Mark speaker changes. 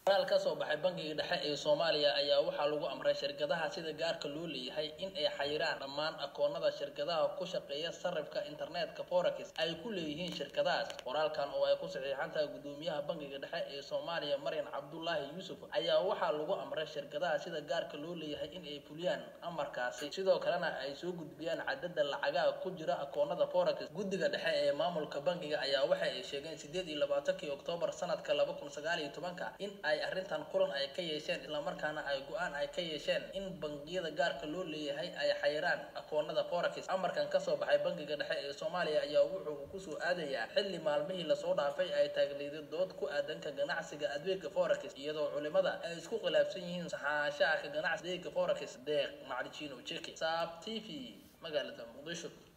Speaker 1: qoraal ka soo baxay bangiga dhexe ee soomaaliya ayaa waxaa lagu amray shirkadaha sida gaarka loo leeyahay in ay xayiraan dhammaan akoonada shirkadaha ku shaqeeya sarifka internetka forex ay ku leeyihiin shirkadahaas qoraalkan oo ay ku saxiixan tahay gudoomiyaha bangiga dhexe ee soomaaliya maryan cabdulaahi yuusuf ayaa waxaa lagu amray shirkadaha sida gaarka loo leeyahay in ay fuliyaan amarkaasi sidoo kalena ay soo gudbiyaan cadada lacagaha ku jira akoonada forex guddiga dhexe ee maamulka bangiga ayaa waxa ay sheegeen sideed iyo labaatankii oktoobar sanadka laba kun sagaal iyo tobanka in ay arrintan kulan ay ka yeesheen islamarkaana ay go-aan ay ka yeesheen in bangiyada gaarka loo leeyahay ay xayiraan akoonada forex amarkan kasoo baxay bangiga dhexe ee soomaaliya ayaa wuxuu kusoo aadayaa xilli maalmihii lasoo dhaafay ay taagleeday dood ku aadanka ganacsiga adeega forex iyadoo culimada ay isku khilaafsan yihiin saxaashaha ka ganacsi adeega forex deeq maclijino jeki saab t v magaalada muqdisho